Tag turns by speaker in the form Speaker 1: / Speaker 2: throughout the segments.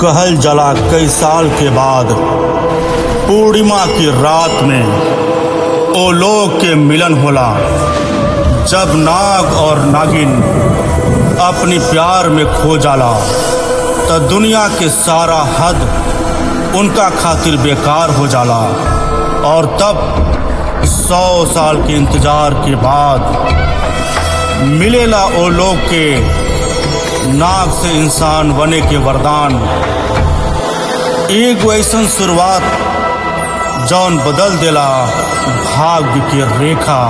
Speaker 1: कहल जला कई साल के बाद पूर्णिमा की रात में ओ लोग के मिलन होला जब नाग और नागिन अपनी प्यार में खो जाला तो दुनिया के सारा हद उनका खातिर बेकार हो जाला और तब सौ साल के इंतजार के बाद मिलेला ओ लोग के नाग से इंसान बने के वरदान एक ऐसन शुरुआत जौन बदल देला भाग्य के रेखा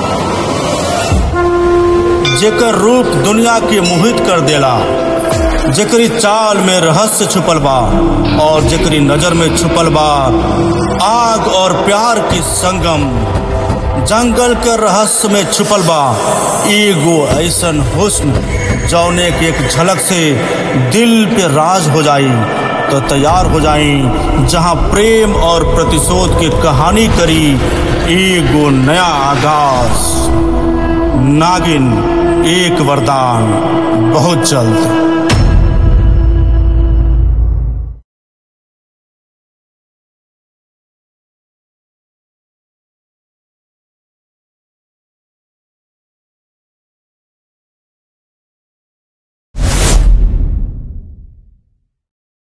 Speaker 1: जेकर रूप दुनिया के मोहित कर देला जेकरी चाल में रहस्य छुपल बा और जेकरी नजर में छुपल बा आग और प्यार की संगम जंगल के रहस्य में छुपल बा एगो ऐसन हुस्न जौने के एक झलक से दिल पे राज हो जाई तो तैयार हो जाई जहां प्रेम और प्रतिशोध की कहानी करी एगो नया आगाज नागिन एक वरदान बहुत जल्द